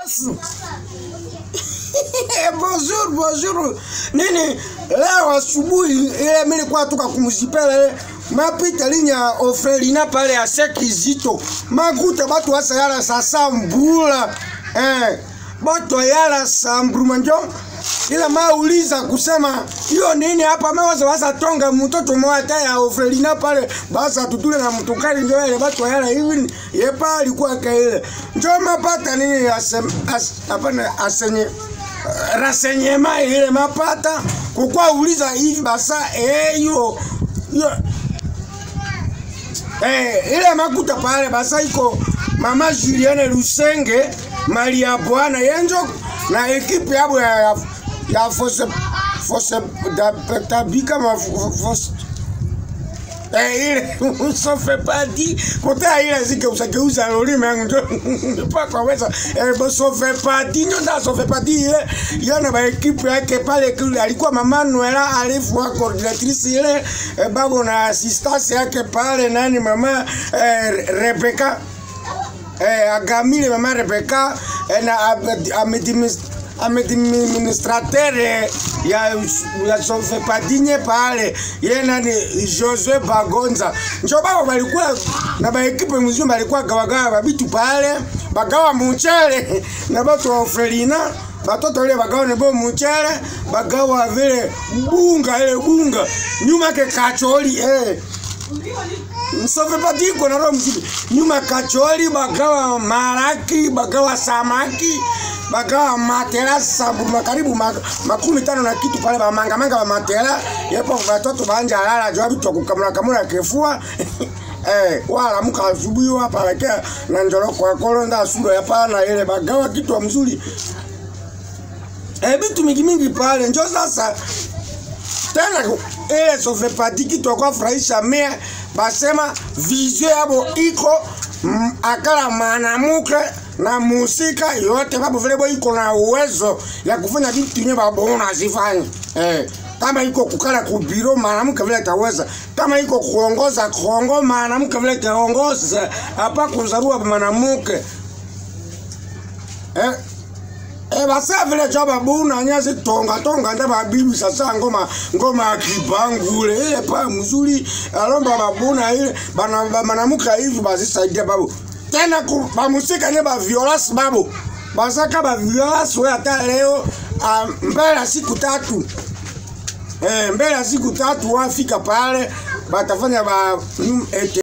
bonjour bonjour nini leo asubuhi ile milikuwa toka kumzipela ile mapita linya ofelina pale ya sekizito makuta batu wasa yala sasa mbula eh boto yala sambruma njo ila mauliza kusema hiyo nini hapa mawaza wasa tonga mtoto mwata ya ofelina pale basa tutule na mtukali njo ile batu yala hivi yepa alikuwa kaile njo mapata nini asem as, hapana asenye rasenyema ile mapata kukwa uliza hivi basa eh hiyo hiyo eh ile makuta pale basa iko mama Julienne Lusenge Maria Bwana yenjo na ekipe yabo ya ya, ya fose fose da tabika ma fose Eh, ile usofe padi kota ile zike usageuza lolime yangu ndio mpaka weza eh bosofe padi ndio nda sofe padi ile yana ba equipe yake pale kule alikuwa mama Noela alifu wa coordinatrice ile eh, babu na assistance yake pale nani mama eh, Rebecca eh, agamile mama Rebecca eh, na amedimis administrateur ya ya sofepadinye pale ye nani Josue Bagonza njo babo balikuwa na baekipe mzima balikuwa gawagawa babitu pale bagawa muchele na batu wa Ofelina batoto ile bagawa nebo muchele bagawa vile bunga ile bunga nyuma ke kacholi eh Msofe patiko na roho mzima nyuma kacholi bagawa maraki bagawa samaki bagawa matela sabu makaribu makumi tano na kitu pale bamanga manga ba matela yepo batoto banja lala jwabi to kukamula kamula kefua eh wala muka asubuhi hapa lekea na njoro kwa kolonda asundo ya pana ile bagawa kitu mzuri eh bitu mingi mingi pale njo sasa tena ile sofe patiki to kwa furahisha mea basema vizio yabo iko mm, akala manamuke na musika yote babu vile bo iko na uwezo ya kufanya vitu yenye babona asifanye eh kama iko kukala kubiro mwanamke vile taweza kama iko kuongoza kongo mwanamke vile taongoza hapa kuzarua mwanamke eh Eh basa vile chaba buna nyazi tonga tonga nda babibi sasa ngoma ngoma kibangule ile pa mzuri alomba babuna ile bana manamuka hivi basi saidia babu tena ku bamusika ne ba violence babu basaka ba violence we hata leo um, mbele siku tatu eh mbele siku tatu wafika pale batafanya ba mm, ete